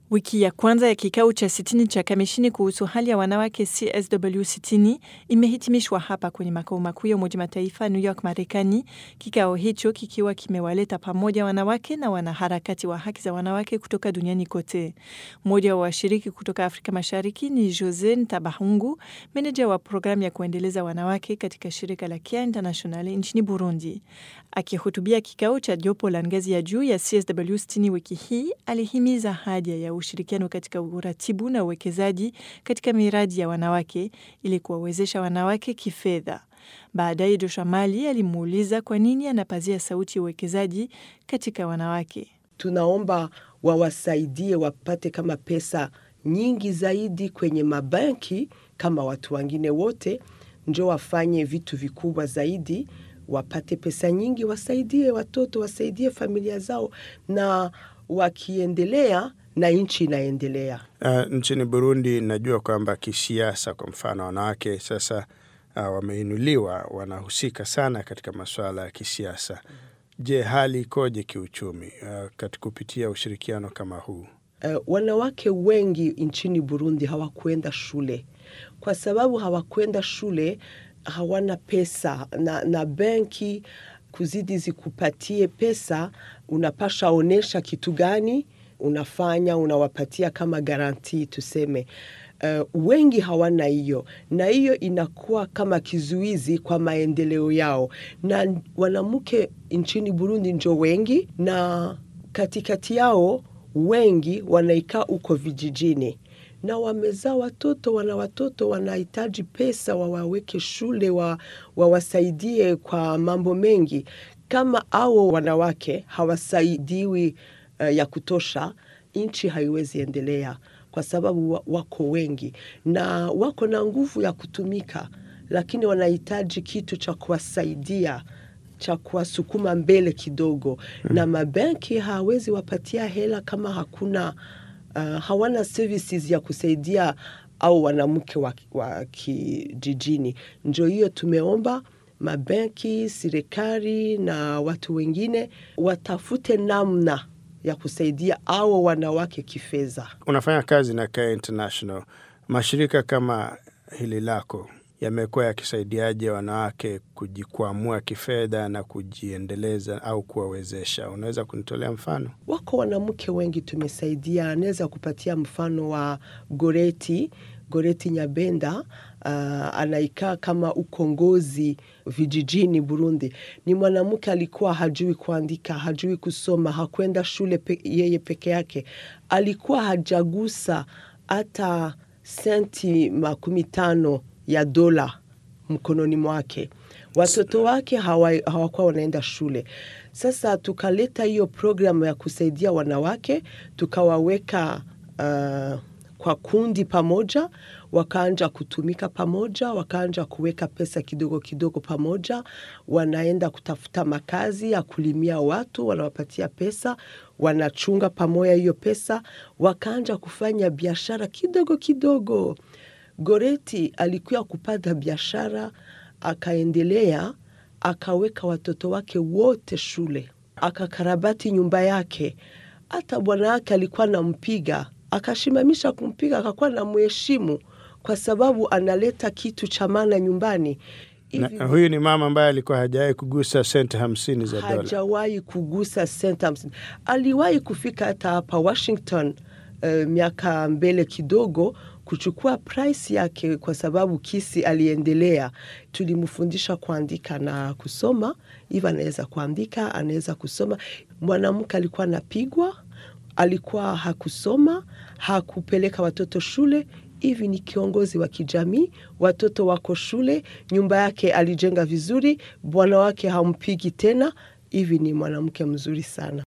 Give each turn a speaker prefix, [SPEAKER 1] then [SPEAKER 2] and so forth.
[SPEAKER 1] Wiki ya kwanza ya kikao cha sitini cha kamishini kuhusu hali ya wanawake CSW sitini imehitimishwa hapa kwenye makao makuu ya Umoja Mataifa New York, Marekani, kikao hicho kikiwa kimewaleta pamoja wanawake na wanaharakati wa haki za wanawake kutoka duniani kote. Mmoja wa washiriki kutoka Afrika Mashariki ni Jose Ntabahungu, meneja wa programu ya kuendeleza wanawake katika shirika la Care International nchini Burundi. Akihutubia kikao cha jopo la ngazi ya juu ya CSW sitini wiki hii, alihimiza haja ya ushirikiano katika uratibu na uwekezaji katika miradi ya wanawake ili kuwawezesha wanawake kifedha. Baadaye Joshua Mali alimuuliza kwa nini anapazia sauti ya uwekezaji katika wanawake.
[SPEAKER 2] Tunaomba wawasaidie wapate kama pesa nyingi zaidi kwenye mabanki kama watu wengine wote, njo wafanye vitu vikubwa zaidi, wapate pesa nyingi, wasaidie watoto, wasaidie familia zao, na wakiendelea na nchi inaendelea.
[SPEAKER 3] Uh, nchini Burundi najua kwamba kisiasa, kwa mfano, wanawake sasa uh, wameinuliwa, wanahusika sana katika masuala ya kisiasa. Je, hali ikoje kiuchumi uh, katika kupitia ushirikiano kama huu?
[SPEAKER 2] Uh, wanawake wengi nchini Burundi hawakwenda shule. Kwa sababu hawakwenda shule, hawana pesa na, na benki kuzidi zikupatie pesa, unapasha onesha kitu gani unafanya, unawapatia kama garanti tuseme. Uh, wengi hawana hiyo, na hiyo inakuwa kama kizuizi kwa maendeleo yao, na wanamke nchini Burundi njo wengi, na katikati yao wengi wanaikaa huko vijijini na wamezaa watoto, wana watoto wanahitaji pesa, wawaweke shule, wawasaidie wa kwa mambo mengi. Kama ao wanawake hawasaidiwi uh, ya kutosha, nchi haiwezi endelea, kwa sababu wako wengi na wako na nguvu ya kutumika, lakini wanahitaji kitu cha kuwasaidia cha kuwasukuma mbele kidogo hmm. Na mabenki hawezi wapatia hela kama hakuna uh, hawana services ya kusaidia au wanamke wa, wa kijijini. Njo hiyo tumeomba mabenki, serikali na watu wengine watafute namna ya kusaidia au wanawake kifedha.
[SPEAKER 3] Unafanya kazi na Care International, mashirika kama hili lako yamekuwa yakisaidiaje wanawake kujikwamua kifedha na kujiendeleza au kuwawezesha? Unaweza kunitolea mfano?
[SPEAKER 2] Wako wanamke wengi tumesaidia. Anaweza kupatia mfano wa Goreti Goreti Nyabenda. Uh, anaikaa kama ukongozi vijijini Burundi. Ni mwanamke alikuwa hajui kuandika, hajui kusoma, hakwenda shule pe, yeye peke yake, alikuwa hajagusa hata senti makumi tano ya dola mkononi mwake. Watoto wake hawakuwa hawa wanaenda shule. Sasa tukaleta hiyo programu ya kusaidia wanawake, tukawaweka uh, kwa kundi pamoja, wakaanja kutumika pamoja, wakaanja kuweka pesa kidogo kidogo pamoja, wanaenda kutafuta makazi ya kulimia watu, wanawapatia pesa, wanachunga pamoja hiyo pesa, wakaanja kufanya biashara kidogo kidogo. Goreti alikuwa kupata biashara, akaendelea, akaweka watoto wake wote shule, akakarabati nyumba yake. Hata bwana wake alikuwa nampiga, akashimamisha kumpiga, akakuwa na mheshimu kwa sababu analeta kitu cha maana nyumbani.
[SPEAKER 3] Na, huyu ni mama ambaye alikuwa hajawahi kugusa senti hamsini za dola.
[SPEAKER 2] Hajawahi kugusa senti hamsini. Aliwahi kufika hata hapa Washington uh, miaka mbele kidogo kuchukua price yake kwa sababu kisi aliendelea. Tulimfundisha kuandika na kusoma, hivi anaweza kuandika, anaweza kusoma. Mwanamke alikuwa anapigwa, alikuwa hakusoma, hakupeleka watoto shule. Hivi ni kiongozi wa kijamii, watoto wako shule, nyumba yake alijenga vizuri, bwana wake hampigi tena. Hivi ni mwanamke mzuri sana.